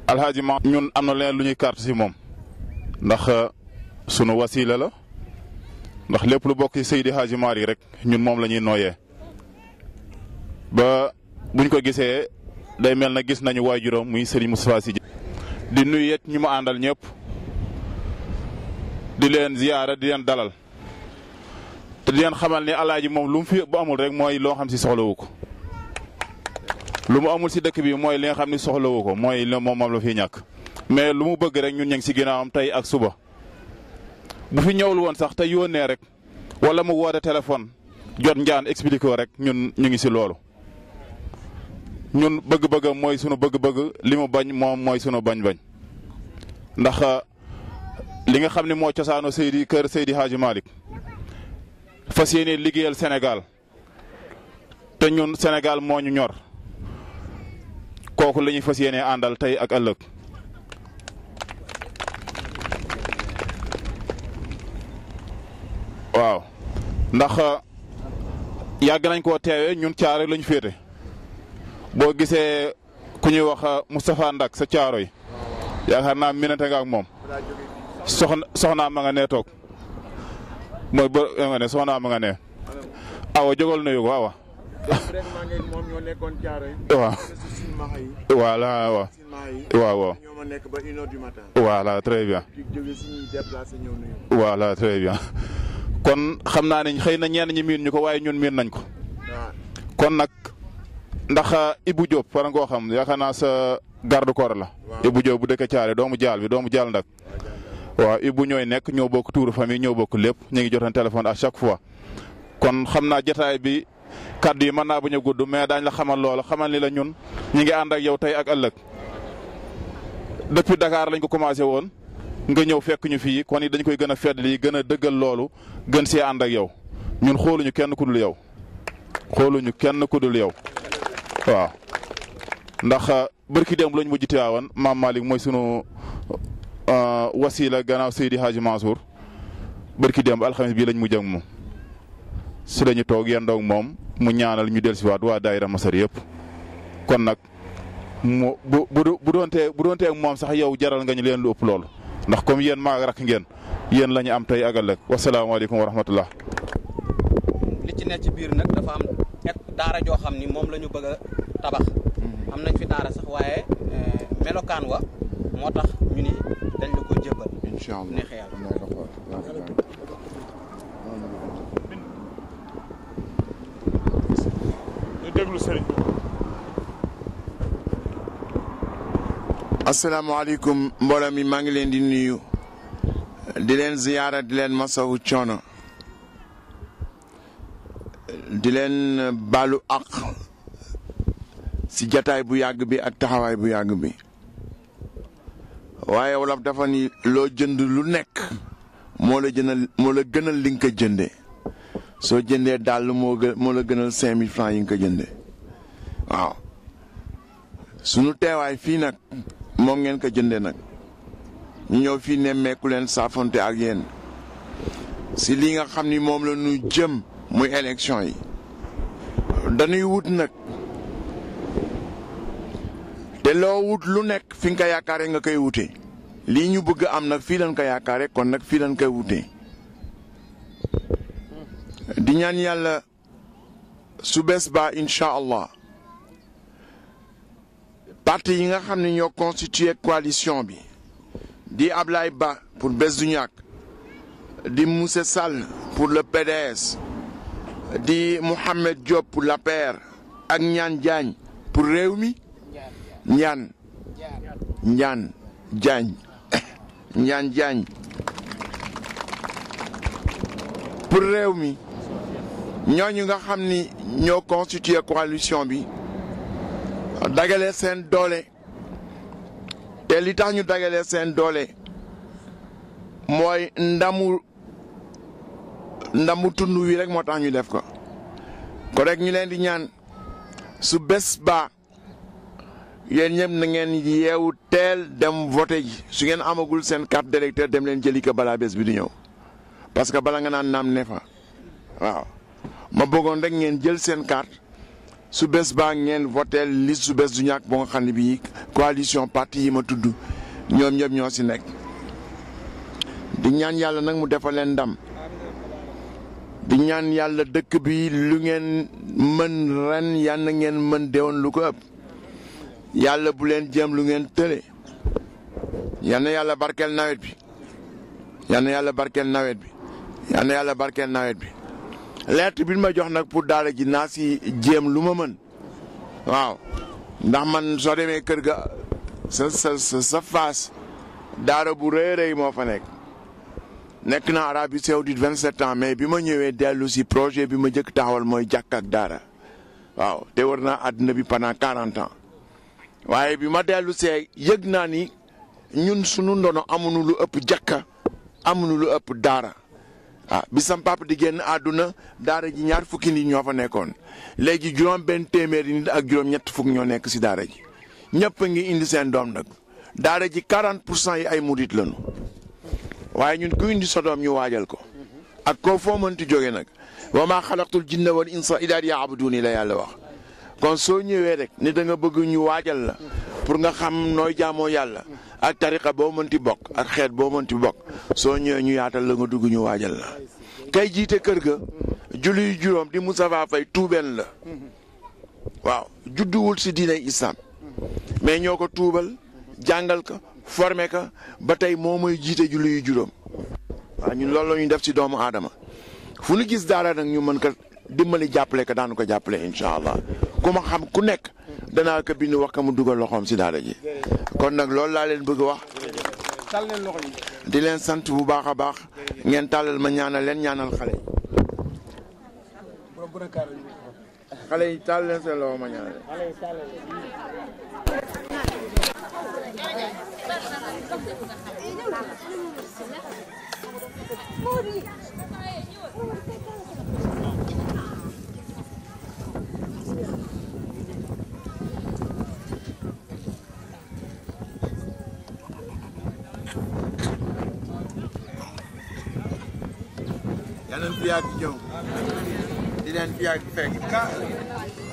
alhaaji ma ñun am na leen lu ñuy carte si moom ndax sunu wasila la ndax lépp lu bokk ci Seydi Hadji Malick rek ñun moom la ñuy nooyee ba buñ ko gisee day mel na gis nañu waajuram muy Serigne Moustapha Sy di nuyu it ñi mu àndal ñëpp di leen ziyaara di leen dalal te di leen xamal ni alaaji moom lu mu fi bu amul rek mooy loo xam si soxlawu ko lu mu amul si dëkk bi mooy li nga xam ni soxlawu ko mooy moom moom la fi ñàkk mais lu mu bëgg rek ñun ñu ngi si ginnaawam tey ak suba bu fi ñëwul woon sax te yónnee rek wala mu woote téléphone jot njaan expliqué ko rek ñun ñu ngi si loolu ñun bëgg-bëggam mooy sunu bëgg-bëgg li mu bañ moom mooy sunu bañ-bañ ndax li nga xam ne moo cosaano Seydi kër Seydi Hadji Malick fas yéene liggéeyal Sénégal te ñun Sénégal moo ñu ñor kooku la ñuy fas yéene àndal tey ak ëllëg waaw ndax yàgg nañ koo teewee ñun caare lañu féete boo gisee ku ñuy wax Moustapha Ndak sa caaro yi yaakaar naa minante nga ak moom soxna soxnaa ma nga nee toog mooy ba nga ne soxnaa ma nga nee awa jógal nuyu ko awa waaw voilà waaw waaw waaw voilà très bien voilà très bien kon xam naa ne xëy na ñenn ñi miin ñu ko waaye ñun miin nañ ko kon nag ndax Ibou Diop war nga koo xam yaakaar naa sa garde corps la Ibou Diop bu dëkk caare doomu jaal bi doomu jaal ndak waaw Ibou ñooy nekk ñoo bokk tuuru famille ñoo bokk lépp ñu ngi jotoon téléphone à chaque fois kon xam naa jotaay bi kaddu yi mën naa bañ a gudd mais daañ la xamal loola xamal ni la ñun ñi ngi ànd ak yow tey ak ëllëg depuis Dakar lañ ko commencé woon nga ñëw fekk ñu fii kon it dañ koy gën a feddali gën a dëggal loolu gën see ànd ak yow ñun xooluñu kenn ku dul yow xooluñu kenn ku dul yow waaw ndax barki démb lañ mujj Tiwaawan maam Malick mooy sunu wasila gannaaw Seydi Hadji Mansour barki démb alxames bii lañ mujj ak moom si lañu toog yendoog moom mu ñaanal ñu dellusiwaat waa daayira Masar yëpp kon nag mu bu bu bu doonte bu doonte ak moom sax yow jaral nga ñu leen lu ëpp loolu ndax comme yéen maa rakk ngeen yéen la ñu am tey ak ëllëg wasalaamaaleykum wa rahmatullah li ci nekk ci biir nag dafa am ek daara joo xam ni moom la ñu bëgg a tabax am nañ fi daara sax waaye melokaan wa moo tax ñu ni dañ la ko jébbal incha allah neexee yàlla ñu déglu sëriñ bi asalaamaaleykum mbooloo mi maa ngi leen di nuyu di leen ziyaara di leen masawu coono di leen baalu ak si jataay bu yàgg bi ak taxawaay bu yàgg bi waaye wolof dafa ni loo jënd lu nekk moo la jënal moo la gënal li nga ko jëndee soo jëndee dàll moo gën moo la gënal cinq mille francs yi nga ko jëndee waaw sunu teewaay fii nag moom ngeen ko jëndee nag ñu ñëw fii nemmeeku leen saafonte ak yéen si li nga xam ni moom la ñu jëm muy élection yi dañuy wut nag te loo wut lu nekk fi nga ko yaakaare nga koy wute lii ñu bëgg am nag fii lañ ko yaakaare kon nag fii lañ koy wute di ñaan yàlla su bees ba incha allah parti yi nga xam ne ñoo constitué coalition bi di Ablaye Ba pour Bës du Ñakk di Moussa Sall pour le PDS di Mouhamed Diop pour l'APR ak Ñaan Diagne pour réew mi Ñaan Ñaan Diagne Ñaan Diagne pour réew mi ñooñu nga xam ni ñoo constitué coalition bi dagale seen doole te li tax ñu dagale seen doole mooy ndamu ndamu tund wi rek moo tax ñu def ko ko rek ñu leen di ñaan su bés ba yéen ñëpp na ngeen yeewu teel dem voté ji su ngeen amagul seen carte d'électeur dem leen jëli ko balaa bés bi di ñëw parce que bala nga naan naam ne fa waaw ma bëggoon rek ngeen jël seen carte su bés baa ngeen voteel liste su bés du ñàkk ba nga xam ne bii coalition parti yi ma tudd ñoom ñëpp ñoo si nekk di ñaan yàlla nag mu defal leen ndam di ñaan yàlla dëkk bi lu ngeen mën ren yàlla ngeen mën déwoon lu ko ëpp yàlla bu leen jéem lu ngeen tële yal na yàlla barkeel nawet bi yal na yàlla barkeel nawet bi yal na yàlla barkeel nawet bi lettre bi ma jox nag pour daara ji naa si jéem lu ma mën waaw ndax man soo demee kër ga sa sa sa sa faas daara bu rëy rëy moo fa nekk nekk na Arabie Saoudite vingt sept ans mais bi ma ñëwee dellu si projet bi ma njëkk taxawal mooy jàkk ak daara waaw te war naa àdduna bi pendant quarante ans waaye bi ma dellu see yëg naa ni ñun sunu ndono amuñu lu ëpp jàkka amuñu lu ëpp daara ah bi sam papa di génn àdduna daara ji ñaar fukki nit ñoo fa nekkoon léegi juróom benn téeméeri nit ak juróom ñett fukk ñoo nekk si daara ji ñëpp a ngi indi seen doom nag daara ji 40 pour cent yi ay murit lañu waaye ñun ku indi sa doom ñu waajal ko ak koo foo mënti jóge nag wa maa xalaqtul jinna wal insa illa liya'buduni la yàlla wax kon soo ñëwee rek ni da nga bëgg ñu waajal la pour nga xam nooy jaamoo yàlla ak tariqa boo mënti bokk ak xeet boo mënti bokk soo ñëwee ñu yaatal la nga dugg ñu waajal la kay jiite kër ga julli juróom di Moustapha Faye tuubeen la waaw judduwul si diinay islam mais ñoo ko tuubal jàngal ko formé ko ba tey moo mooy jiite julli yu juróom waaw ñun loolu la ñuy def si doomu aadama fu ñu gis daara nag ñu mën ko dimbali jàppale ko daanu ko jàppale incha allah ku ma xam ku nekk danaa ko bind wax ko mu dugal loxoom si daara ji kon nag loolu laa leen bëgg wax di leen sant bu baax a baax ngeen tàllal ma ñaanal leen ñaanal xale yi xale yi tàll leen seen loxo ma ñaanal yal nañu fi yàgg ñëw di leen fi yàgg fekk